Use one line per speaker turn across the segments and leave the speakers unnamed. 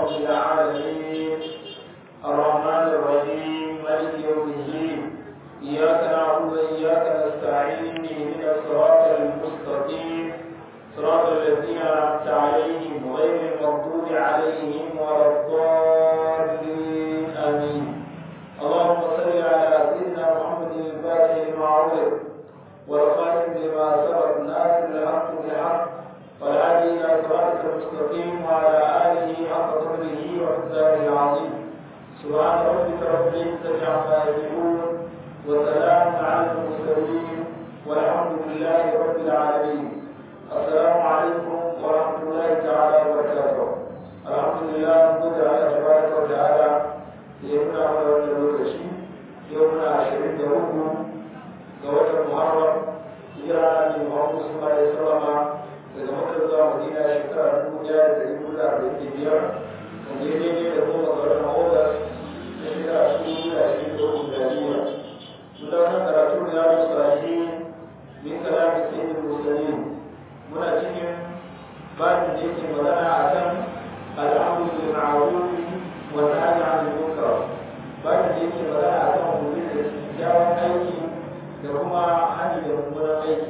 رب العالمين الرحمن الرحيم مالك يوم الدين إياك نعبد وإياك نستعين اهدنا الصراط المستقيم صراط الذين أنعمت عليهم غير المغضوب عليهم ولا الضالين آمين اللهم صل على سيدنا محمد الفاتح لما عرف والخاتم لما سبق ناصر الحق بالحق والهادي إلى صراطك المستقيم وعلى آله حق قدره ومقداره العظيم سبحان ربك رب العزة عما يصفون وسلام على المرسلين والحمد لله رب العالمين السلام عليكم ورحمة الله تعالى وبركاته الحمد لله نقول على تبارك وتعالى يمنع ولا نلوكشي يومنا عشرين دهوكم قوة المحرم هجرة من محمد صلى الله عليه وسلم daga makar zuwa madina shekara dubu ɗaya da ɗari hudu da arba'in da biyar wanda ya daidai da goma ga watan agudas na shekara dubu da ashirin da uku da biyar mun dauka karatu da yaro sahihi min kalamin sayyidul mursalin muna cikin babin da yake magana akan al'amru bil ma'ruf wa nahyi 'anil munkar babin da yake magana akan umarni da kyakkyawan aiki da kuma hani da mummunan aiki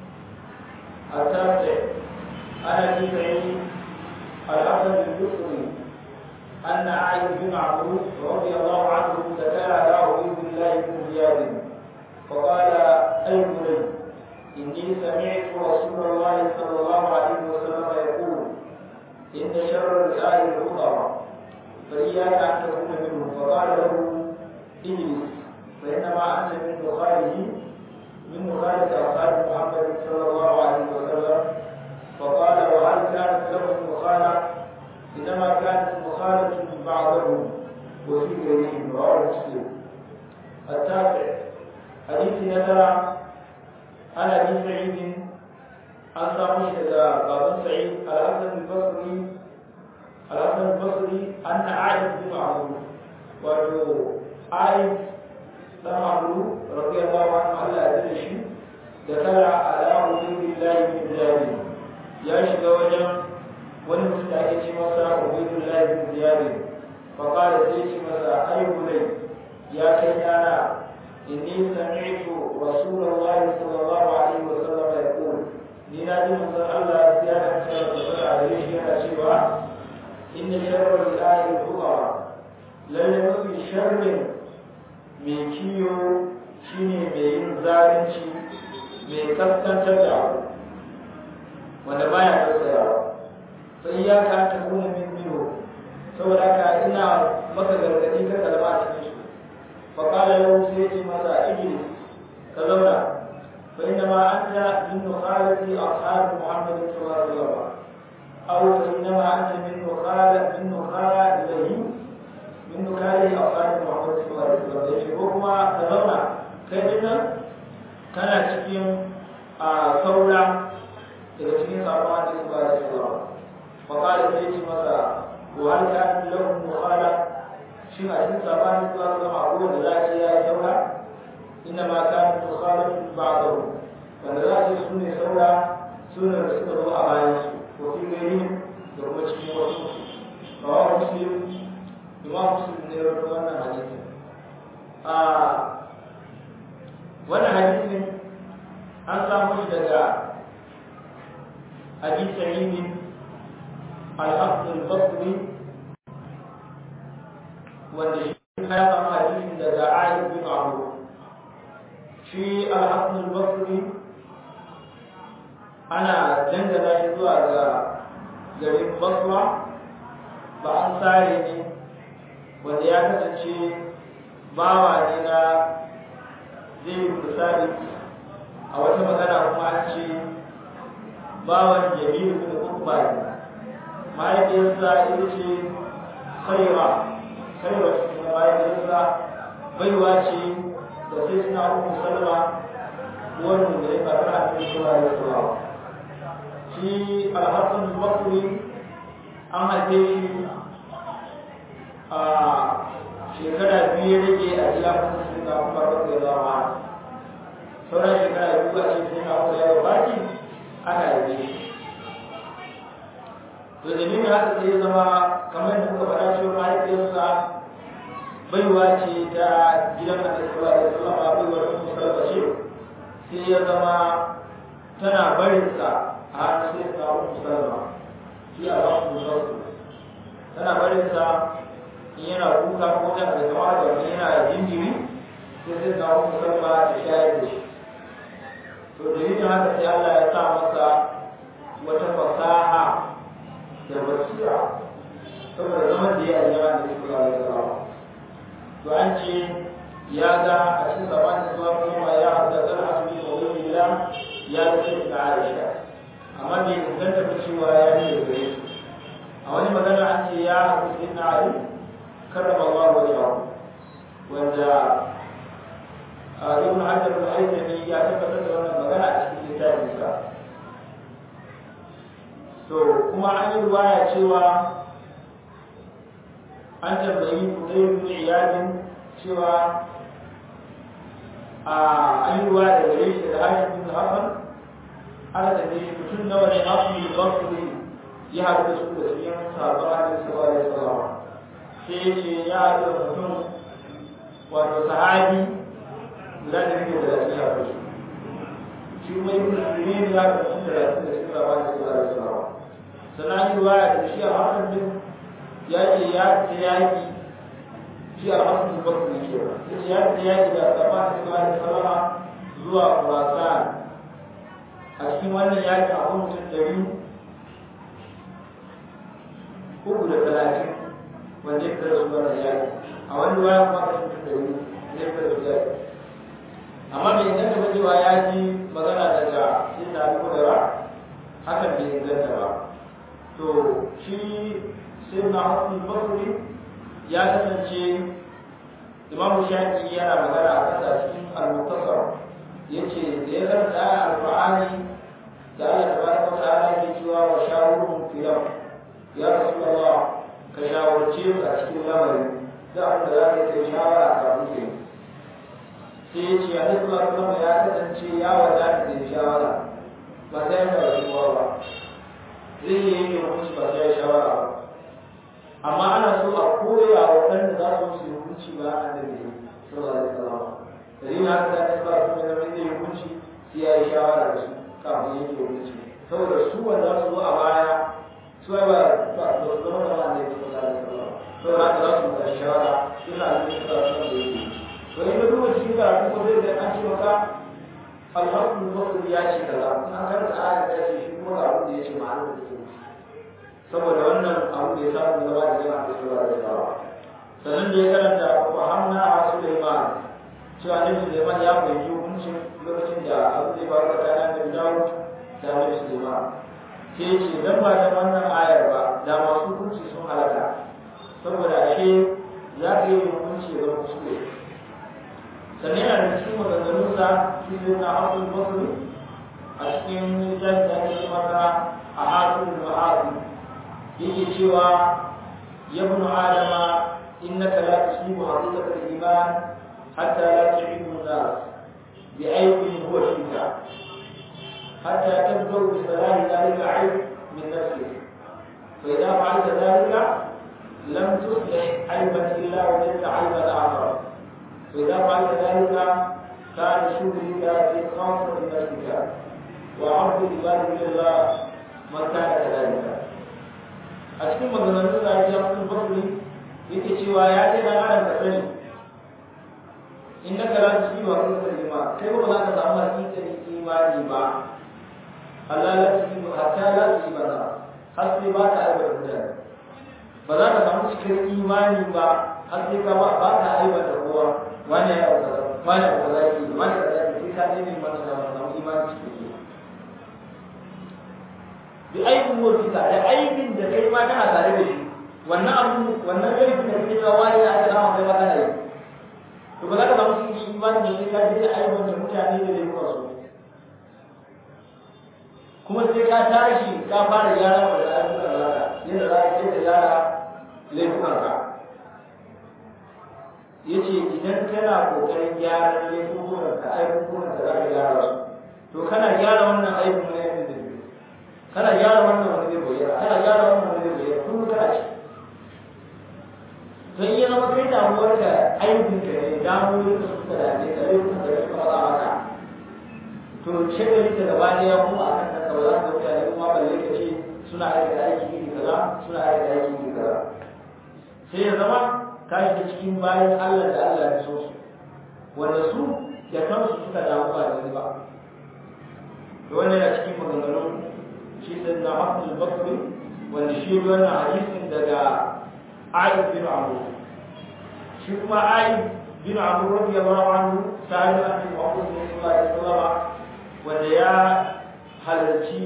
التاسع أنا في بعيد الحسن البصري أن عائد بن معبود رضي الله عنه تكالى له بإذن الله بن زياد فقال أي بني إني سمعت رسول الله صلى الله عليه وسلم يقول إن شر الرئاء الخطر فإياك أن تكون منهم فقال له اجلس فإنما أنت من مخاله من مخالفة أصحاب محمد صلى الله عليه وسلم فقال وهل كانت لهم مخالفة إنما كانت مخالفة بعضهم وفي غيرهم رواه مسلم التاسع حديث نذر عن أبي سعيد عن سامي بابن سعيد الحسن البصري الحسن البصري أن عائد بن معروف وعائد dan Abu radiyallahu anhu Allah ya tsare shi da kala ala ubidillahi bin Ziyad ya shiga wajen wani mutum da ake ce masa ubidillahi bin Ziyad fa qala sai ce masa ay bunay ya kai yana inni sami'tu rasulullahi sallallahu alaihi wa sallam yaqul ni na ji manzon Allah ya da cewa da gare shi yana cewa inna sharra al-ayati al-ukhra lalle mafi sharrin mai kiyo shine mai yin zalunci mai kaskantar da abu wanda baya tsayawa sai ya ka ta kuma min biyo saboda ka ina maka gargadi ka kalma a cikin su fa qala lahu sai ce masa ijlis ka zauna fa inna ma anta min nukhalati ashab muhammad sallallahu alaihi wasallam aw fa inna ma anta min nukhalati min nukhalati ilayhi min nukhalati ashab muhammad sallallahu alaihi wasallam da shi ko kuma ka zauna kai din nan kana cikin a saura daga cikin sabon da suka da sallallahu فقال سيدي ماذا وهل كان لهم مخالف شيء عشان سبحان الله كما أقول لا شيء سوى إنما كانت مخالفة بعضهم فنراجع سنة سوى سنة رسول الله عليه وفي غيرهم يوم تشكي وسوء رواه مسلم إمام مسلم ne rawaito wannan hadisi a wannan hadisin an samu shi daga Abi Sa'id الحق البصري wanda shi ya samu hadisin daga Aisha bin Abu shi al-Hasan al-Basri ana dangana shi zuwa ga garin Basra ba an sare ne wanda ya kasance bawa ne na zai misali a wata magana kuma an ce bawan Jamilu bin Ukba ne mahaifiyarsa ita ce khaira khaira cikin mahaifiyarsa baiwa ce da sai suna uku salma wannan da ya faru a cikin sura ya sura shi alhassan bakri an haife shi a shekara biyu ya rage a jiya kuma sai na kuma rabu ya zama sauran shekara biyu a cikin sai na kuma ya baki aka haife shi to dalilin haka sai ya zama kamar da muka faɗa cewa mahaifiyarsa baiwa ce ta gidan da sallallahu alaihi wasallam baiwar musalma ce sai ya zama tana barinsa a hannun sai ta musalma shi a ba su musalma tana barinsa in yana kuka ko da da kama da wani yana jinjiri sai sai ta musalma ta shayar da shi to dalilin haka sai Allah ya sa masa wata fasaha da basira saboda zaman da ya yi yawa da su ga da to an ce ya ga a cikin zamanin zuwa kuma ya haɗa zan asali da wani gida ya ga sai da Aisha amma bai inganta ba cewa ya yi da gare su a wani magana an ce ya haɗu sai na Ali karrama Allah wajen wanda ibn Hajar al-Haythami ya tabbatar da wannan magana a cikin littafinsa to kuma an yi ruwaya cewa an tambayi Fudayl bin Iyad cewa a an yi ruwaya da gare shi da Hashim bin Hassan aka tambaye shi mutum nawa ne Hasan bin Basri ya haɗu da su da cikin sahabban Annabi sallallahu alaihi wasallam sai ya ce ya haɗu da mutum wato sahabi guda da rike da lafiya ko shi shi kuma ibn Sirin ya ga mutum da lafiya da cikin sahabban Annabi sallallahu alaihi wasallam sannan yi ruwaya da shi a hakan din ya ce ya ce yaki shi a hakan din bakwai ne ke ya ce ya ce yaki da sahabban Annabi sallallahu alaihi wasallam zuwa Khurasan a cikin wannan yaki a mutum ɗari uku da talatin wanda ya fara su wannan yaki a wani ruwaya kuma ka mutum ɗari ne ya fara su yaki amma bai inganta ba cewa ya ji magana daga sai da abu da ba hakan bai inganta ba to shi sai na hasan basri ya kasance imam shafi yana magana a kasa cikin al-muqtasar yace da ya karanta al-qur'ani da Allah tabaraka wa ta'ala yake cewa wa shawurhum fil amr ya rasulullah ka shawarce su a cikin lamarin da abin da za ka yi shawara kafin ka yi sai ya ce hadis Allah kuma ya kasance ya wadata da shawara ba sai ya rasuwa ba zai yi yin hukunci ba sai ya shawara ba amma ana so a koya wa waɗanda za su musu hukunci ba a da ne sallallahu alaihi wasallam dalilin haka da ta ba su da zai yi hukunci sai ya yi shawara da su kafin yake hukunci saboda su wanda su zo a baya su ba ba ba su zama da wanda ya sallallahu alaihi wasallam saboda haka za su mutu shawara suna da su da su da yake to in ka duba cikin karatu ko zai ga an ce maka alhamdu basir ya ce kaza in an karanta ayar ta ce shi kuma ga abin da ya ce ma'anar da ke saboda wannan abu da ya samu gaba da jama'a da sura da sawa sannan da ya karanta wa hamna a Sulaiman cewa Nabi Sulaiman ya fahimci hukuncin lokacin da abu zai faru tsakanin Nabi Dawud da Nabi Sulaiman ke ce dan ba dan wannan ayar ba da masu hukunci sun halaka saboda ashe za ka yi hukunci ga kuskure sannan yana da cikin maganganunsa shi ne na hasul basri a cikin littafin da ake masa a hasul ma'azi yake cewa ya ibn adama innaka la tusibu haqiqata al-iman hatta la tu'ibu an-nas bi aybin huwa fika hatta tabdu bi salahi dhalika ayb min nafsik fa idha fa'alta dhalika lam tuslih ayban illa wajadta ayban akhar فإذا فعلت ذلك كان شغلك في خاصة نفسك وعرض عبادك لله من كان كذلك a cikin maganganun da ake yakin basiri yake cewa ya ce dan adam ka sani in na kara su yi wa kusa lima kai ba za ka samu hakikanin imani ba Allah la su yi hatta la su yi bana har sai ba ka aibar mutane ba za ka samu cikin imani ba har sai ka ba ka aibar da kowa wani ya auka wani ya auka zaki wani ya zaki sai ka nemi mana da samu imani cikin bi aibin wurfika da aibin da kai ma kana tare da shi wannan abu wannan aibin da kake cewa wani ya aka dama kai ma kana yi to ba za ka samu cikin imani da sai ka je da aibin da mutane da zai kuma su kuma sai ka tashi ka fara gyara wa da ayyukan zaka yadda za ka ce da gyara laifukan ka yace idan kana kokarin gyaran laifukan ka ayyukan ka za ka gyara su to kana gyara wannan aibin ne da kana gyara wannan wani zai bayyana kana gyara wannan wani zai bayyana kullum kana ci don iya zama kai damuwar da aikin ka ne damuwar da suka dame ka ayyukan da suka faɗa maka to shagali ta gaba ɗaya kuma a kan kanka ba za ka mutane kuma balle ka ce suna aikata aiki iri kaza suna aikata aiki iri kaza sai ya zama ka shiga cikin bayan Allah da Allah ya so su wanda su da kansu suka damu ba da wani ba da wannan yana cikin maganganun shi sai na Mahmud Bakri wanda shi wannan hadisin daga Ayyub bin Abu shi kuma Ayyub bin Abu radiyallahu anhu sahabi Annabi Muhammad sallallahu alaihi wasallam wanda ya halarci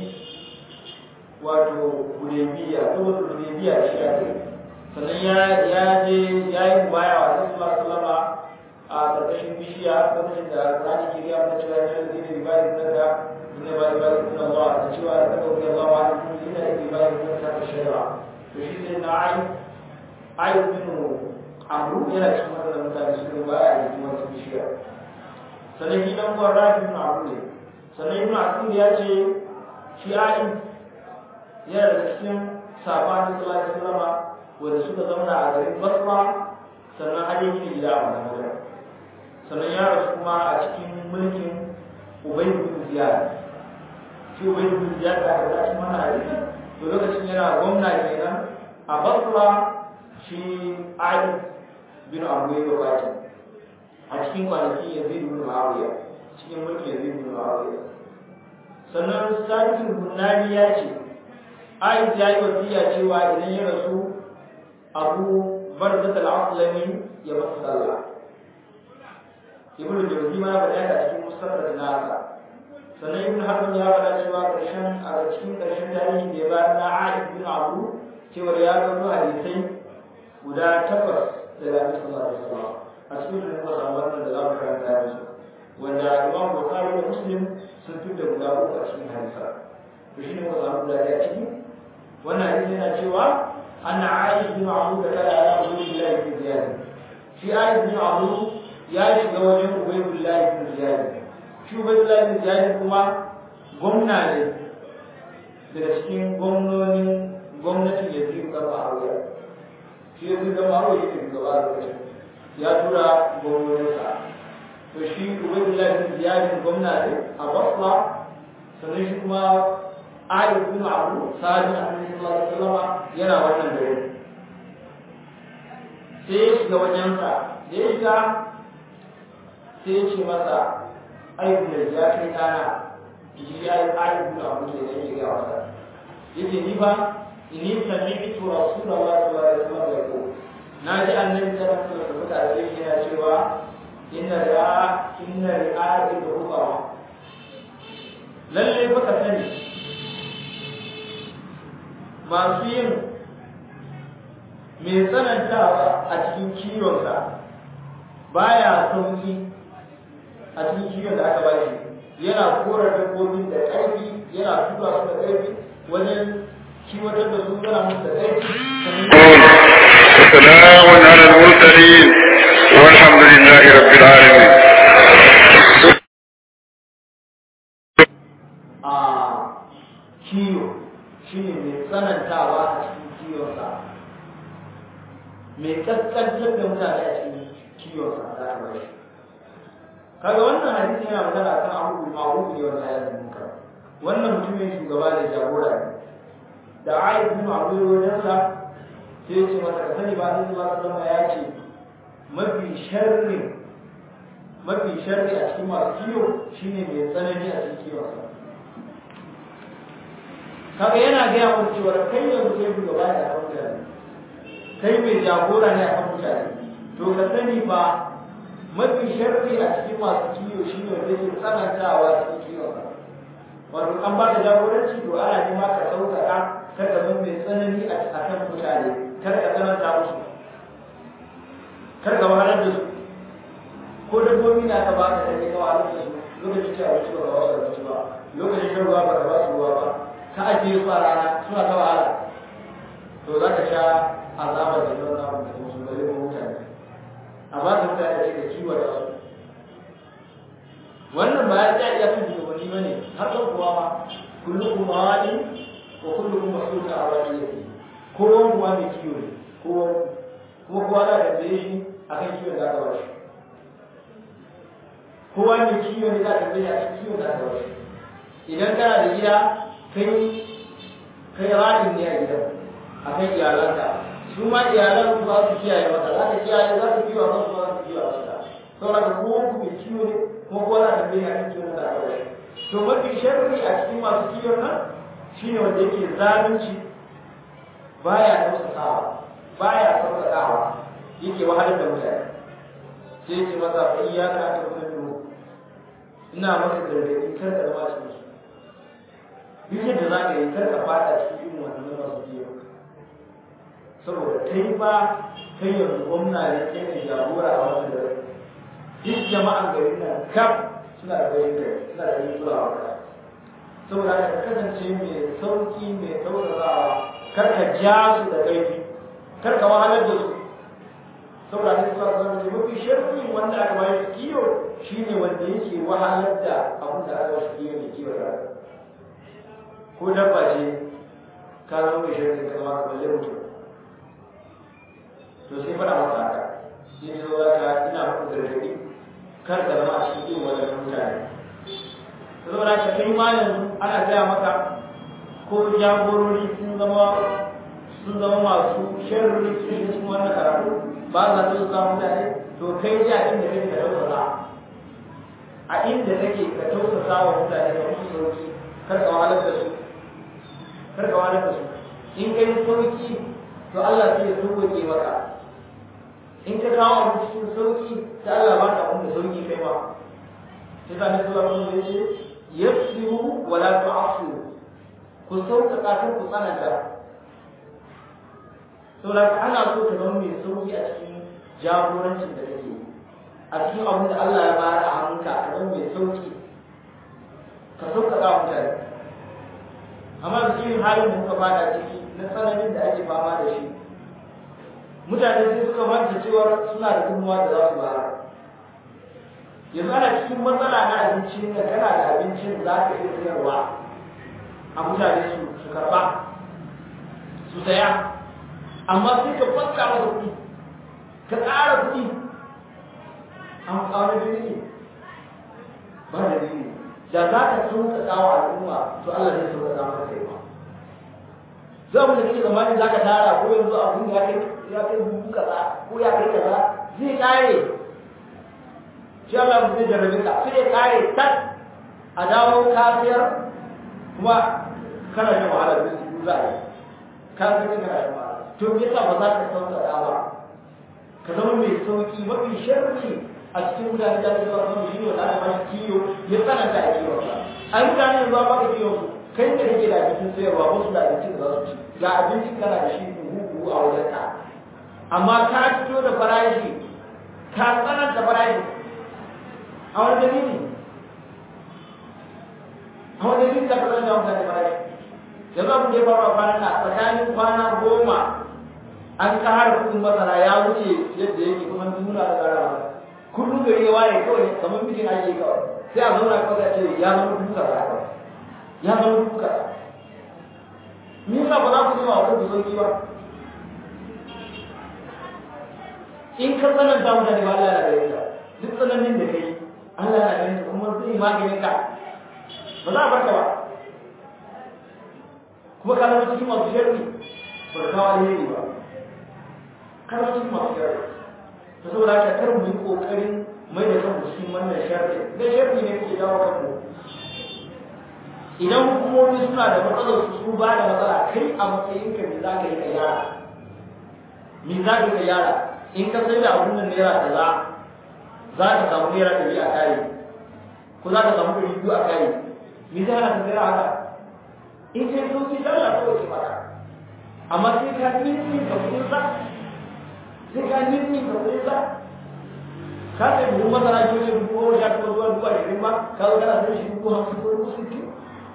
wato Hudaybiya ko Hudaybiya shi ake sannan ya ya je ya yi baya wa Annabi sallallahu alaihi wasallam a ƙarƙashin bishiya lokacin da Qur'ani ke gaya mana cewa ya zai da ibadi nan da inna ba ibadi min Allah da cewa da kaga Allah wa alaikum inna ibadi min ta shayra to shi sai na ai ai bin amru yana cikin wannan mutane su ba a yi kuma su bishiya sannan shi dan uwan rafi bin amru ne sannan ibn Asir ya ce shi ai yana da cikin sabanin sallallahu alaihi wasallam wanda suka zauna a garin Basra sannan har yake gida a wannan wajen sannan ya rasu kuma a cikin mulkin Ubay bin Ziyad shi Ubay bin Ziyad da aka zaci mana hadisin to lokacin yana gwamna kenan a Basra shi Ali bin Abu Bakr a cikin kwanaki Yazid bin Muawiya cikin mulkin Yazid bin Muawiya sannan Sabit Bunani ya ce Aisha ya yi wasiya cewa idan ya rasu Abu Barzat al-Aslami ya masa sallah ibn jawzi ma ba ya cikin musnad nasa sannan ibn harb ya bada cewa karshen a cikin karshen tarihi da ya ba na Aisha bin Abu cewa ya ga hadisai guda takwas daga Annabi sallallahu alaihi wasallam a cikin da muka samu wannan da za mu karanta yanzu wanda Imam Bukhari da Muslim sun fitar guda uku a cikin hadisa to shine muka samu guda ɗaya ciki wannan hadisi yana cewa anna Aisha bin Abu da kala ala Ubaydillah bin Ziyad shi Aisha bin Abu ya shiga wajen Ubaydullah ibn Ziyad shi Ubaydullah ibn Ziyad kuma gwamna ne daga cikin gwamnonin gwamnatin Yazid bin Muawiya shi Yazid bin Muawiya yake gaba da shi ya tura gwamnoninsa to shi Ubaydullah ibn Ziyad gwamna ne a Basra sannan shi kuma Ali ibn Abu Sa'id Annabi sallallahu alaihi wasallam yana wannan gari sai ya shiga wajensa da ya shiga sai ya ce masa aibu da ya kai ɗana shi ya yi aibu da abu da ya yi ga wasa yake ni ba inni sami'tu rasulullahi sallallahu alaihi wasallam yaqul na ji annabi sallallahu alaihi wasallam da yake yana cewa inna ra'a inna ra'a da ruba lalle fa ka sani masu yin mai tsanantawa a cikin kiwonsa baya sauki a cikin kiwon da aka ba shi yana kora dabbobin da ƙarfi yana tura su da ƙarfi wajen kiwatar da su yana musu da ƙarfi
وسلام على المرسلين والحمد لله رب العالمين
a kiwo shi ne mai tsanantawa a cikin kiwonsa mai kaskantar da mutane a cikin kiwonsa da aka bai kaga wannan hadisi yana magana kan abu ma'ruf ne wannan ayatin munkar wannan mutumin shugaba da jagora ne da ayyukan bin abu wajen sa sai ya ce masa ka sani ba ni zuwa sallama ya ce mafi sharri mafi sharri a cikin masu kiwo shine mai tsanani a cikin kiwonsa kaga yana gaya mu cewa kai yanzu kai shugaba ne a kan mutane kai mai jagora ne a kan mutane to ka sani ba mafi sharri a cikin masu kiwo shi ne wanda ke tsanantawa cikin kiwon wato an ba da jagoranci to ana nema ka sauƙaƙa kar ka zama mai tsanani a kan mutane kar ka tsananta musu kar ka wahalar da su ko dabbobi na ka ba ka kai ka wahalar da su lokacin ci abinci ba ka ba su abinci ba lokacin shan ruwa ba ka ba su ruwa ba ka ajiye su a rana suna ta wahala to za ka sha azabar da yawan namun da musu da zai mutane amma da mutane da ke kiwo da su wannan ba ya ja iya kan shugabanni ba ne har ɗan kuwa ma kullum kuma wani wa kullukum mas'ulun an ra'iyati kowa kuwa mai kiwo ne kowa kuma kowa za ka tsaye shi akan kiwon da aka ba shi kowa mai kiwo ne za ka tsaye akan kiwon da aka ba shi idan kana da gida kai kai ra'in ne a gidan akan iyalanka su ma iyalan su za su kiyaye maka za ka kiyaye za ka kiwa kan su za su kiwa maka saboda ka kowa ku mai kiwo ne kuma kowa za ka tsaye akan kiwon da aka ba shi to mafi sharri a cikin masu kiwon nan shine wanda yake zalunci baya tausasawa baya sauƙaƙawa yake wahalar da mutane sai yake masa fa iyyaka ta kullu ina maka gargaɗi kar ka zama cikin su duk yadda za ka yi kar ka fada cikin irin wannan masu kiyo saboda kai ba kai yanzu gwamna ne kai ne jagora a wannan gari duk jama'an garin nan kaf suna da bayin gari suna da yin kulawa ka saboda ka kasance mai sauki mai tausasawa kar ka ja su da kaifi kar ka wahalar da su saboda ne suka zama ce mafi sharfi wanda aka bayar kiyo shine wanda yake wahalar da abin da aka wasu kiyo ne kiyo da ko dabba ce ka zama mai sharfi ka zama ka balle mutum to sai fara masa haka shi ne zo ka ina muku gargaɗi kar ka zama a cikin irin wadannan mutane saboda ka kai ma yanzu ana gaya maka ko jagorori sun zama sun zama masu sharri cikin wannan karatu ba za su samu mutane to kai ji a inda kake ka tausasa a inda kake ka tausasa wa mutane ka musu sauki kar ka wahalar da su kar ka wahalar da su in kai sauki to Allah sai ya sauke maka in ka kawo abu cikin sauki ta Allah ba ka abin da sauki kai ma sai ka nasu Allah mun ce yasiru wala tu'asiru ku sauƙaƙa kan ku tsananta saboda ana so ka zama mai sauki a cikin jagorancin da kake a cikin abin da Allah ya bayar a hannunka ka zama mai sauki ka sauƙaƙa wa mutane amma da cikin halin da muka fada ciki na tsananin da ake fama da shi mutane sai suka manta cewa suna da gudunmawa da za su bayar yanzu ana cikin matsala na abincin da kana da abincin za ka iya sayarwa a mutane su su karba su saya amma sai ka fakka masa kuɗi ka ƙara kuɗi an ƙara dalili ba da dalili da za ka sauƙaƙa wa al'umma to Allah zai sauƙaƙa maka kai ma za mu da kake zamanin za ka tara ko yanzu abin ya kai ya kai bubu kaza ko ya kai kaza zai ƙare shi Allah mu zai jarrabe ka sai ya ƙare tak a dawo kafiyar kuma kana shan wahala da su za a yi ka ga kana shan wahala to me yasa ba za ka sauƙaƙa ba ka zama mai sauki mafi sharri a cikin mutane da su zuwa kan shi wanda aka bashi kiyo ya tsananta a kiyo ba ai mutane yanzu ba ka kiyo su kai da kake da abincin sayarwa wasu da abincin da za su ci ga abincin kana da shi buhu a wajen ka amma ka fito da farashi ka tsananta farashi a wani dalili a wani dalili da ka tsananta mutane farashi yanzu abin da ya faru a kwanan na tsakanin kwana goma an kara kudin masara ya wuce yadda yake kuma nuna da gara masa kullum gari ya waye kawai kamar mijin ake kawai sai a zauna kawai a ce ya zama duka da haka ya zama duka me yasa ba za ku ji wa ku sauki ba in ka tsananta mutane ba Allah ya gare ka duk tsananin da kai Allah ya gare ka kuma zai maganin ka ba za a barka ba kuma ka zama cikin masu sharri ba ka kawo alheri ba ka zama cikin masu sharri ta saboda haka kar mu yi kokarin mai da kanmu cikin wannan sharri da sharri ne ke jawo kanmu idan hukumomi suna da matsalar su su ba da matsala kai a matsayin ka me za ka yi ka yara me za ka yi ka yara in ka sai da abun nan naira kaza za ka samu naira ɗari a kare ko za ka samu ɗari biyu a kare me zai hana ka naira haka in kai sauki dalla kawai ke maka amma sai ka nini ka kudin sa sai ka nini ka kudin sa ka sai buhun masara ki wani dubu goma sha takwas zuwa dubu ashirin ma ka zo kana sai shi dubu hamsin ko dubu sittin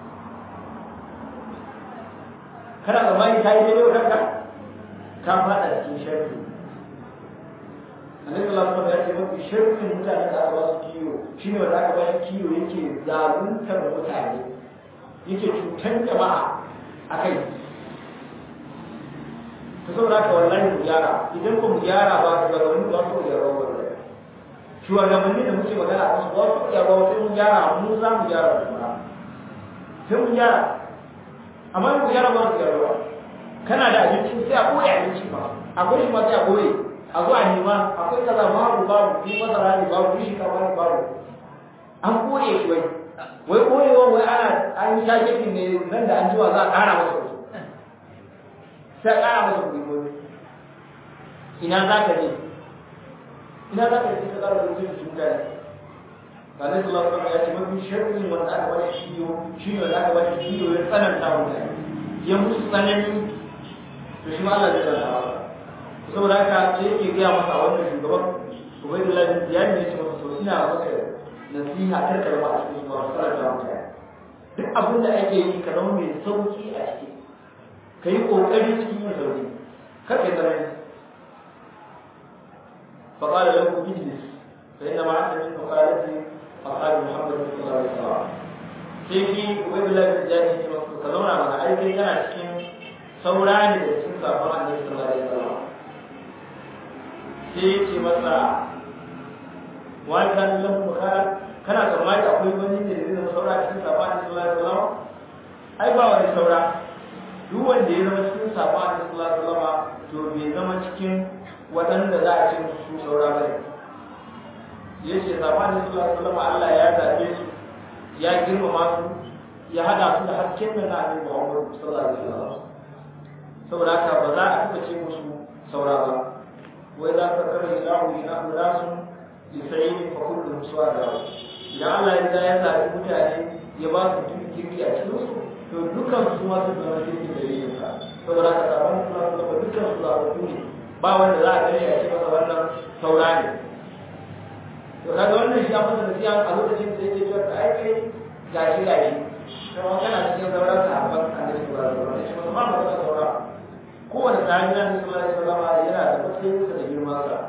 kana tsammani ka yi daidai wa kanka ka faɗa cikin sharri annabi Allah kuma ya ce mafi sharrin mutane da aka ba su kiyo shine wanda aka ba shi kiyo yake zaluntar mutane yake cutar jama'a akai ta saboda ka wallahi mu gyara idan ko mu gyara ba su ga wani ba su gyara ba shugabanni da muke magana a kansu ba su gyara ba sai mun gyara mu za mu gyara da kuma sai mun gyara amma mu gyara ba su gyara ba kana da abinci sai a koya abinci ba akwai shi ma sai a koye a zuwa nema akwai kaza babu babu ni masara ne babu ni shinkafa ne babu an koye shi wai wai koyewa wai ana an yi shakekin ne nan da an jiwa za a ƙara masa wasu sai a ƙara masa kuɗi gobe ina za ka je ina za ka je ka ƙara da mutum su mutane ba na su lafa ya ce mafi sharri wanda aka bada shiyo shi ne wanda aka bada shiyo ya tsananta mutane ya musu tsanani to shi ma Allah zai tsananta masa saboda haka sai yake gaya masa a wannan shugaban Ubaydullah bin Ziyad ne ya ce masa to ina maka nasiha kar ka zama a cikin su masu karanta mutane duk abin da ake yi ka zama mai sauki a ciki ka yi ƙoƙari cikin yin sauki kar ka zama فقال له اجلس فإنما أنت من مخالفة أصحاب محمد صلى الله عليه وسلم sai shi ubaidullah bin ziyad ya ce masa ka zauna mana ai kai kana cikin saura ne da cikin sabon annabi sallallahu alaihi wasallam sai ya ce masa wani kan lam mukhalaf kana tsammani akwai wani ne da zai zama saura cikin sabon annabi sallallahu alaihi wasallam ai ba wani saura duk wanda ya zama cikin sabon annabi sallallahu alaihi wasallam to bai zama cikin waɗanda za a ce su saura bane ya ce sabon annabi sallallahu alaihi wasallam Allah ya zabe su ya girmama su ya hada su da hasken da na annabi Muhammad sallallahu alaihi wasallam saboda haka ba za a taɓa ce musu saura ba wai za ka kare ilahu ina ulasun li sayyid fa kullu suwada idan Allah ya riga ya zabi mutane ya ba su duk kirki a cikin su to dukkan su ma su zama kirki da yin ka saboda haka sabon su zama dukkan su zama ne ba wanda za a gani a ce masa wannan saura ne to kaga wannan shi abin da siya a lokacin da yake cewa ai kai gashi gashi kuma kana cikin sauran sahabban annabi sallallahu alaihi wasallam shi ba ma ba saura kowane sahabi na annabi sallallahu alaihi wasallam yana da matsayin sa da girman sa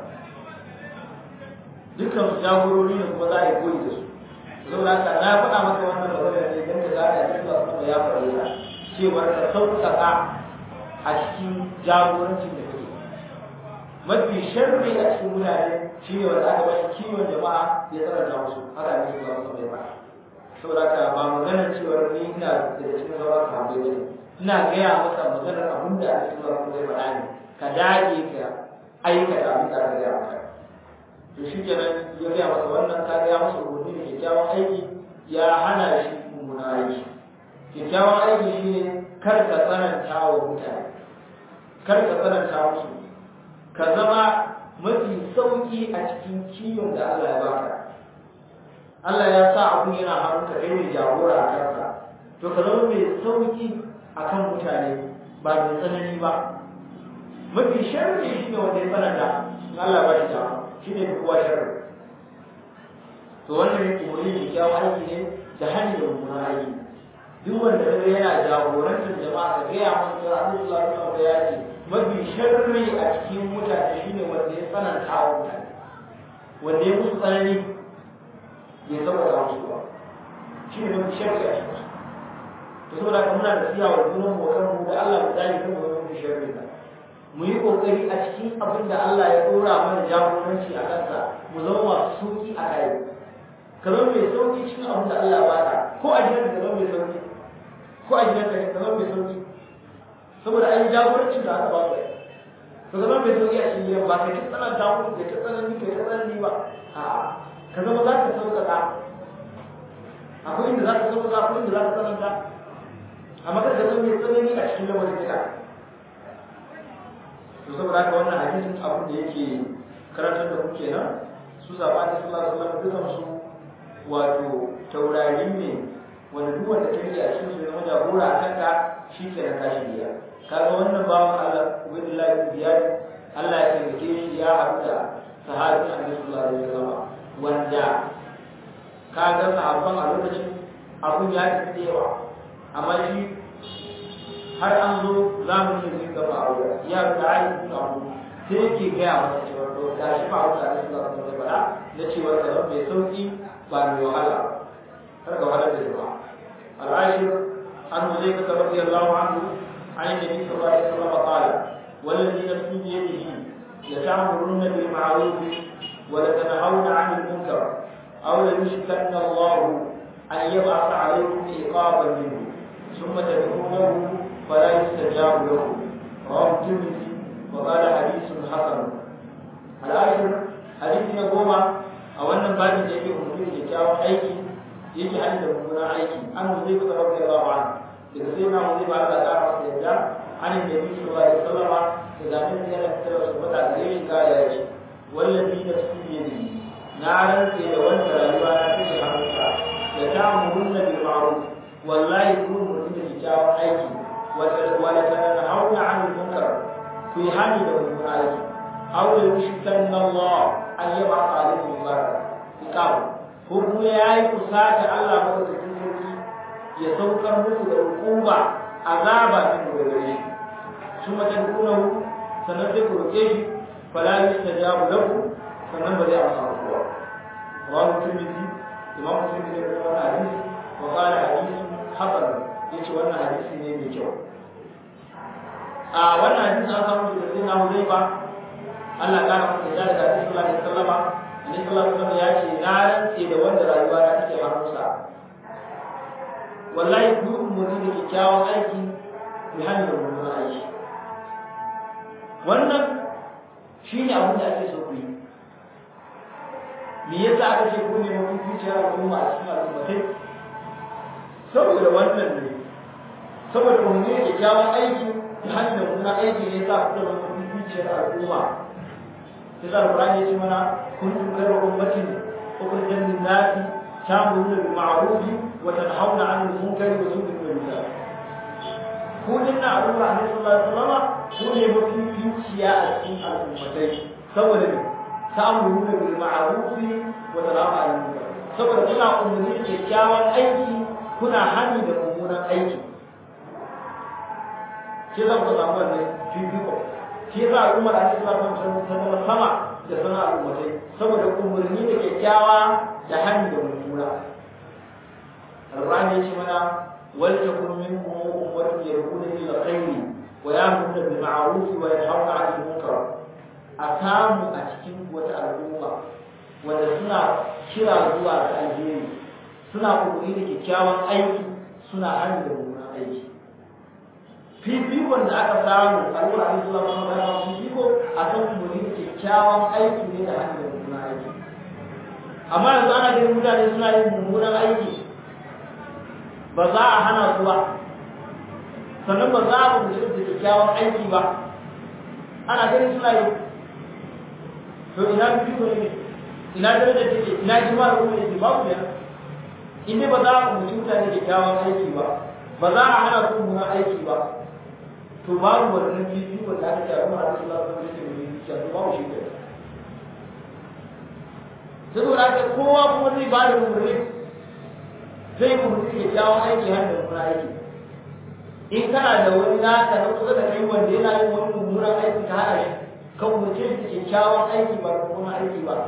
dukkan su jagorori ne kuma za a yi koyi da su saboda haka na faɗa maka wannan magana ne dan da za a yi sallallahu alaihi ya faɗa yana cewa ka sauƙaƙa a cikin jagorancin da kake mafi sharri a cikin mutane shi ne wanda aka bashi kiwon jama'a ya tsaranta musu haka ne su zama mai ba saboda haka ba maganar cewa ni ina da cikin sauran sahabbai ba ina gaya maka maganar abin da ake zuwa kuma zai faɗa ne ka dage ka aikata abin da aka gaya maka to shi kenan ya gaya masa wannan ka gaya masa umarni da kyakkyawan aiki ya hana shi mummuna aiki kyakkyawan aiki shine kar ka tsananta wa mutane kar ka tsananta musu ka zama mafi sauki a cikin kiwon da Allah ya baka Allah ya sa abun yana hannunka kai ne jagora a kansa to ka zama mai sauki akan mutane ba mai tsanani ba mafi sharri shi ne wanda ya tsananta in Allah ba shi dama shi ne kowa sharri to wannan umarni da kyawun aiki ne da hanyar mummunan aiki duk wanda yana jagorantar jama'a ka gaya masa cewa Allah sallallahu alaihi ya ce mafi sharri a cikin mutane shine wanda ya tsananta wa mutane wanda ya musu tsanani ya saboda musu ba shi ne mafi sharri a cikin to saboda ka muna da siya wa junan mu kan mu da Allah mu dai kan mu mafi sharri da mu yi kokari a cikin abin da Allah ya dora mana jagoranci a kansa mu zama masu sauki a kai ka zama mai sauki cikin abin da Allah ba ka ko a gidan ka zama mai sauki ko a gidan ka zama mai sauki saboda an yi jagorancin da aka ba su ka zama mai sauki a cikin gidan ba ka ta tsananta musu ka ta tsanani ka ta tsanani ba a ka zama za ka sauƙaƙa akwai inda za ka sauƙaƙa akwai inda za ka tsananta amma kada ka zama mai tsanani a cikin lamarin gida to saboda haka wannan hadisin abin da yake karantar da ku kenan su sabani sallallahu alaihi wasallam dukan su wato taurari ne wanda duk wanda ta yi a cikin su ya zama jagora a kanka shi ke na tashi biya kaga wannan bawan Allah Ubaydullah bin Ziyad Allah ya taimake shi ya haɗu da sahabi Annabi sallallahu alaihi wasallam wanda kaga sahabban a lokacin abun ya tafi da yawa amma shi har an zo zamanin da zai gaba aure ya ga Ali bin Abu sai yake gaya masa cewa to ga shi ba wata Annabi sallallahu alaihi wasallam na cewa da mai sauki ba mai wahala har ga wahalar da jama'a al'ashir عن حذيفة رضي الله عنه عن النبي صلى الله عليه وسلم قال والذي نفسي بيده لتأمرن بالمعروف ولتنهون عن المنكر أو ليشكن الله أن يبعث عليكم عقابا منه ثم تدعونه فلا يستجاب له رواه الترمذي وقال حديث حسن العاشر حديث يقوم a wannan babin da yake umarni da kyakkyawan aiki yake hali da mummunan aiki an zai kusa rabbi Allah wa daga sai na zai ba Allah da masa yadda an da bi sallallahu alaihi wasallama da zamin da yana fitar da sabata da yin kare ya ce wallahi da su ne ne na rantse da wanda rayuwa na take hannunsa da ta murunna bil ma'ruf wallahi kun mutum da kyakkyawan aiki wala tanhauna 'anil munkar ku yi hali da mummunan aiki aw yushkanna Allah an yaba alaikum baraka iqam ko kuma yayi kusa da Allah madaukakin sarki ya saukar muku da hukuma azaba din da gare shi kuma dan kuna sanan sai ku roke shi fala yustajabu lahu sanan ba zai amsa ku ba rawu tirmidhi imam muslim ne da wannan hadisi wa qala hadisi hasan yace wannan hadisi ne mai kyau a wannan hadisi an samu da sai na Hudayba Allah ƙara masa da daga Annabi sallallahu alaihi wasallam Annabi sallallahu alaihi wasallam ya ce na rantse da wanda rayuwa na take hannunsa wallahi ku umurni da kyakkyawan aiki ku hanyar mummunan aiki wannan shine abin da ake so ku yi me yasa aka ce ku ne mafi zuciyar al'umma a cikin al'ummatai saboda wannan ne saboda umurni da kyakkyawan aiki da hanyar mummunan aiki ne yasa ku zama mafi zuciyar al'umma sai alqur'ani ya ce mana kuntum khayra ummatin ukhrijat lin-nas ta'muruna bil ma'ruf wa tanhauna 'anil munkari wa tu'minuna billah ku dinna al'umma ne sallallahu alaihi wasallam ku ne mafi zuciya a cikin al'ummatai saboda ne ta'muruna bil ma'ruf wa tanhauna 'anil munkar saboda kuna umarni da kyakkyawan aiki kuna hani da mummunan aiki shi zan ku samu wannan fifiko shi yasa al'ummar a cikin lafiyar sun zama sama da sana al'ummatai saboda umarni da kyakkyawa da hannu da mummuna alƙur'ani ya ce mana wal takum minkum ummatun yad'una ila khairi wa ya'muruna bil ma'ruf wa yanhauna 'anil munkar a samu a cikin wata al'umma wanda suna kira zuwa ga alheri suna umarni da kyakkyawan aiki suna hannu da mummunan aiki fifikon da aka samu a ruwa a zuwa kuma da yawan fifiko a kan umarni da kyakkyawan aiki ne da hanyar mummunan aiki amma yanzu ana ganin mutane suna yin mummunan aiki ba za a hana su ba sannan ba za a umarci da kyakkyawan aiki ba ana ganin suna yi to ina fifiko ne ina darajar take ina jima'ar kuma ne babu ne in dai ba za a umarci mutane da kyakkyawan aiki ba ba za a hana su mummunan aiki ba to babu wannan fifiko da aka ce a kuma hadisi Allah sun ce mai zuciya to babu shi kai saboda haka kowa kuma zai ba da umarni zai umarni ya jawo aiki har da mummunan aiki in kana da wani naka na kusa da kai wanda yana yin wani mummunan aiki ka hana shi ka umarce shi kyakkyawan aiki ba da mummunan aiki ba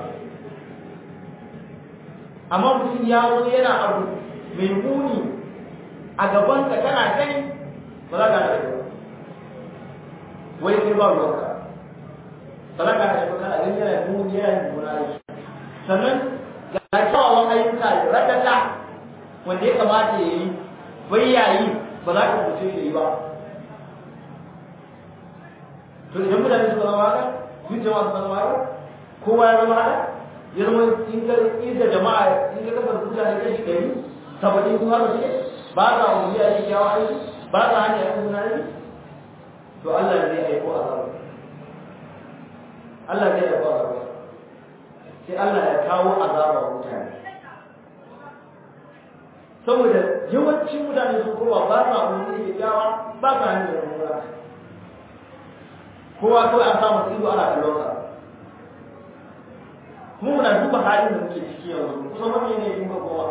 amma mutum ya zo yana abu mai muni a gaban ka kana gani ba za ka da shi wai sai ba ruwanka ba za ka da shi kana gani yana muni yana mummunan aiki sannan ga kyawawan ayyuka da radata wanda ya kamata ya yi bai yayi ba za ka mutu da yi ba to idan mutane suka zama haka duk jama'a suka zama haka kowa ya zama haka ya zama in ka inda jama'a in ka kasar mutane kai shi gari saba'in kuma ba shi ba sa wani ya yi kyawa aiki ba sa hanyar aiki suna aiki to Allah zai aiko a zama Allah zai aiko a zama sai Allah ya kawo azaba wa mutane saboda yawancin mutane sun kowa ba sa wani da kyawa ba sa hanyar mummuna kowa kawai an samu ido ana kallon sa kuma muna duba halin da muke ciki yanzu kusa mafi ne yin kowa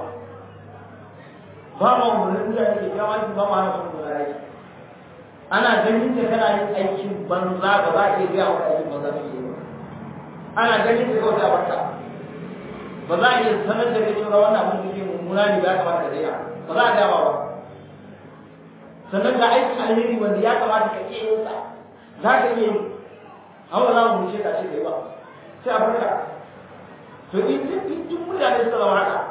ba ma umarnin mutane da kyawa shi ba ma hana sun mutane aiki ana ganin da kana yin aikin banza ba za a iya gaya wa aikin banza kake yi ba ana ganin da kawai a barka ba za a iya sanar da kai cewa wannan abin da ke mummuna ne ya kamata da daina ba za a gama ba sannan ga aikin alheri wanda ya kamata ka iya yin sa za ka iya yi amma za mu wuce ka ce kai ba sai a barka to in duk mutane suka zama haka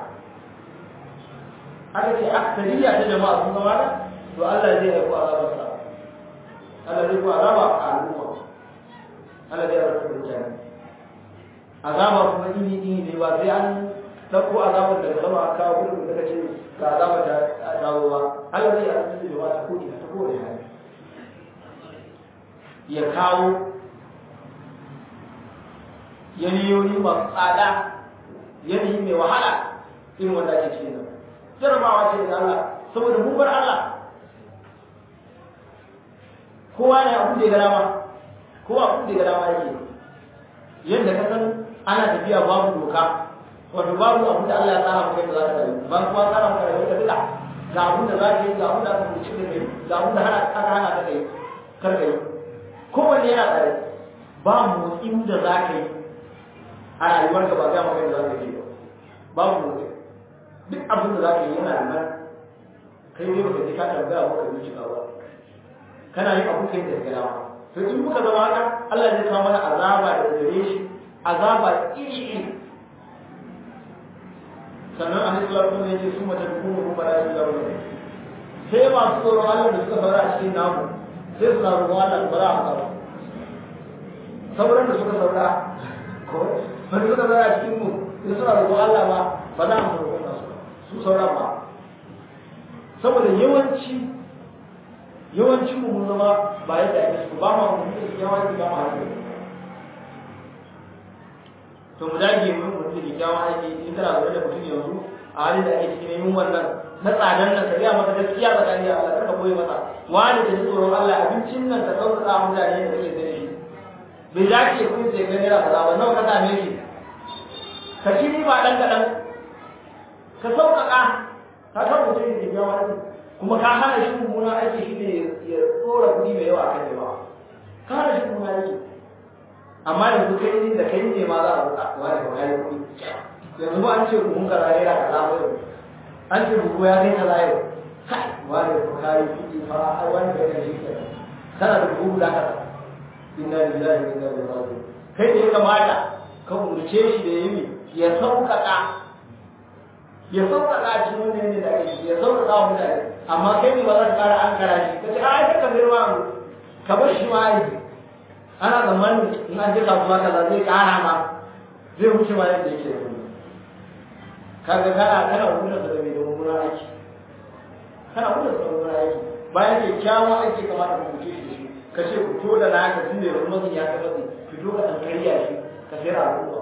aka ce aksariya ta jama'a sun zama haka to Allah zai aiko azabarsa Allah zai ko azaba a al'umma Allah zai aiko da jami'a azaba kuma iri iri ne ba sai an ɗauko azabar daga sama a kawo gudun da kace ga azabar da dawo ba Allah zai aiko da ba ta kodi ta kowane hali ya kawo yanayoyi masu tsada yanayi mai wahala irin wanda ake cikin nan jarabawa ce da Allah saboda mun bar Allah kowa ne abu da ya gada ma kowa abu da ya gada ma yake yadda ka san ana tafiya babu doka wato babu abu da Allah ya tsara maka yadda za ka rayu ba kuma tsara maka rayu da bila ga abun da za ka yi ga abun da aka rubuce da kai ga abun da aka hana ka kai kar ka yi kowanne yana tsare ba motsin da za ka yi a rayuwar ka ba ga maka yadda za ka yi ba babu motsi duk abin da za ka yi yana nan kai ne baka ji ka tambaya ba ka bincika ba kana yin abu kai da gaba to in muka zama haka Allah zai kawo mana azaba da gare shi azaba iri iri sannan an islam sun ne su mata kuma kuma da shi gaba sai masu tsoron Allah da suka saura a cikin namu sai suna roƙon Allah ba za a haka ba sauran da suka saura ko ba suka saura a cikin mu sai suna roƙon Allah ba ba za a roƙon nasu su sauran ba saboda yawanci yawancin mu mun zama ba yadda ake so ba ma mu da yawanci ba ma haka to mu dage mu mu da kyakkyawan aiki in kana zaune da mutum yanzu a halin da ake cikin yin wannan na tsadan nan ka gaya masa gaskiya ba tsakani Allah kar ka boye masa wani da tsoron Allah abincin nan ka sauƙaƙa mutane da kake da shi bai dace kun sai ga naira kaza ba nawa ka same shi ka ci ba dan kadan ka sauƙaƙa ka san mutum da kyakkyawan aiki kuma ka hana shi mummunan aiki shi ne ya tsora kuɗi mai yawa kan jama'a ka hana shi mummunan aiki amma yanzu kai ne da kai ne ma za a buƙa wani ba kai kuɗi yanzu ba an ce buhun kaza naira kaza ba yau an ce buhu ya kai kaza yau kai wani ba kai kuɗi fa ai wani kai kan shi kenan kana da buhu guda kaza inna lillahi wa inna ilaihi raji'un kai ne ya kamata ka umurce shi da yimi ya sauƙaƙa ya sauƙaƙa shi wanda ne da aiki ya sauƙaƙa wa mutane amma kai ne ba za ka ƙara an kara shi ka ce ai ka girma mu ka bar shi ma aiki ana tsammanin in an je kasuwa kaza zai ƙara ma zai wuce ma yadda yake da kaga kana kana wurin da mai da mummunan aiki kana wurin da mummunan aiki bayan kyakkyawan aiki kamata ka wuce shi ka ce ku to da naka tun da yanzu mazin ya kai matsi fito ka ɗan karya shi ka sayar a al'umma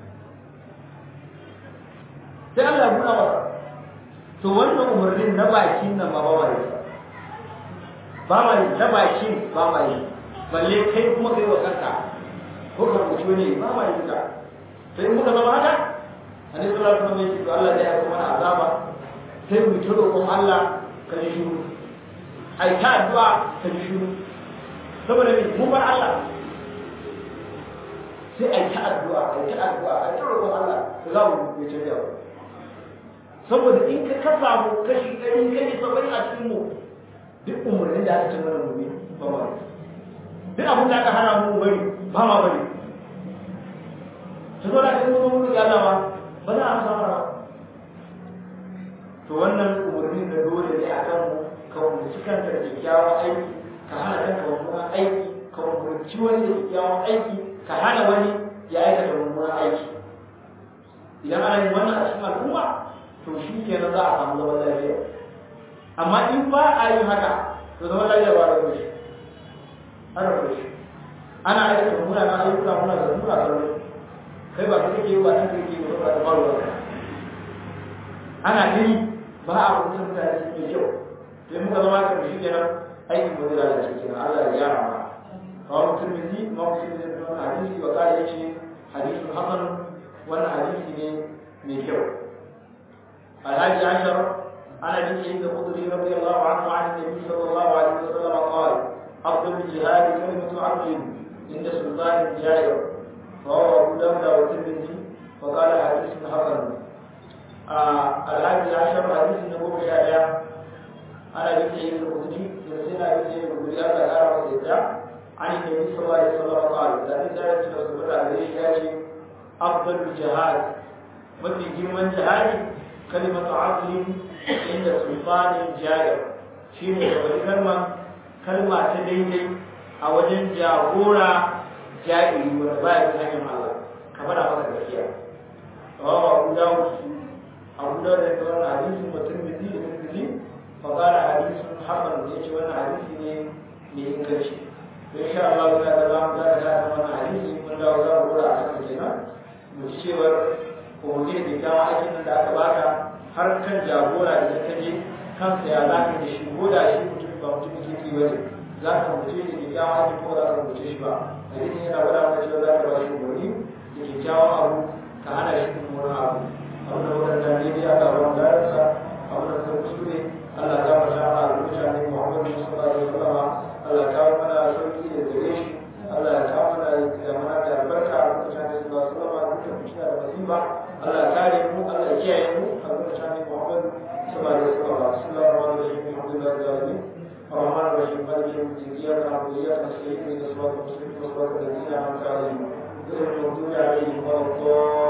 sai Allah ya buɗa masa to wannan umarnin na bakin nan ba ba ma yi ba ma yi na bakin ba ma yi balle kai kuma kai wa kanka ko ka rubuci wani ba ma yi ka sai muka zama haka annabi sallallahu alaihi wasallam ya ce to Allah zai aika mana azaba sai mu ta roƙon Allah ka ji shiru ai ta addu'a ka ji shiru saboda me mun bar Allah sai ai ta addu'a ai ta addu'a ai ta roƙon Allah za mu yi ta yawa saboda in ka ka samu kashi ɗari kashi saba'in a cikin mu duk umarnin da aka ce mana mu bi ba ma duk abin da aka hana mu bari ba ma bari ta zo da kai mu mu ya Allah ba za a samu ba to wannan umarni da dole ne a kan mu ka umarci kanka da kyakkyawan aiki ka hana kanka mummunan aiki ka umarci wani da kyakkyawan aiki ka hana wani ya aikata mummunan aiki idan ana yin wannan a cikin al'umma to shi kenan za a samu zaman lafiya amma in ba a yi haka to zaman lafiya ba da shi ana da shi ana aikata muna na ayyuka muna da muna da kai ba kake yi ba nan kake yi ba da faruwa ana yi ba a kuma mutane su mai kyau sai muka zama ka shi kenan aikin ba zai lalace kenan Allah ya gyara ma kawai mutum ne ma mutum ne da wannan hadisi ba kare yace hadisin hasan wannan hadisi ne mai kyau الحادي عشر عن ابي سعيد الخدري رضي الله عنه عن النبي صلى الله عليه وسلم قال افضل الجهاد كلمه عبد عند سلطان جائر رواه ابو داود والترمذي وقال حديث حسن الحادي عشر حديث النبوة الشائع ana bin sai yin rubuci da sai na bin sai yin rubuci aka kara masa yadda an yi nabi sallallahu alaihi wasallam qala da ni da ya da su da gare shi ya ce afdalul jihad mafi girman jihadi kalimatu azlin inda sultanin jahil shi ne da wani kalma kalma ta daidai a wajen jagora jahili wanda ba ya hanyar Allah kamar a masa gaskiya rawa abu dawud abu dawud da wannan hadisin mutum bizi da bizi fa qala hadisun hasan da yace wannan hadisi ne mai inganci to insha Allah ga da zamu ga da wannan hadisi mun dawo za mu dora a kan kenan mu ci cewar ko mu ne da kawo aikin da aka baka har kan jagora idan ka je kansa ya za ka da shi ko da shi mutum ba mutum kirki ba ne za ka rubuce da kyakkyawan aiki ko za ka rubuce shi ba hadisin yana gwada maka cewa za ka ba shi umarni da kyakkyawan abu ka hana shi mummunan abu abu da wadanda ne ya ga ruwan gararsa abu da kuma kuskure Allah ta mata ma a mutane Muhammadu sallallahu alaihi wasallam Allah ta mana sauki da gare shi Allah ya ta mana da mana da albarka a mutane sallallahu alaihi wasallam duka mutuna da masifa Allah ya kare mu Allah ya kiyaye mu a mutane Muhammadu sallallahu alaihi wasallam sallallahu alaihi wasallam alhamdulillah alamin الرحمن الرحيم مالك يوم الدين اياك نعبد واياك نستعين اهدنا الصراط المستقيم صراط الذين انعمت عليهم غير المغضوب عليهم ولا الضالين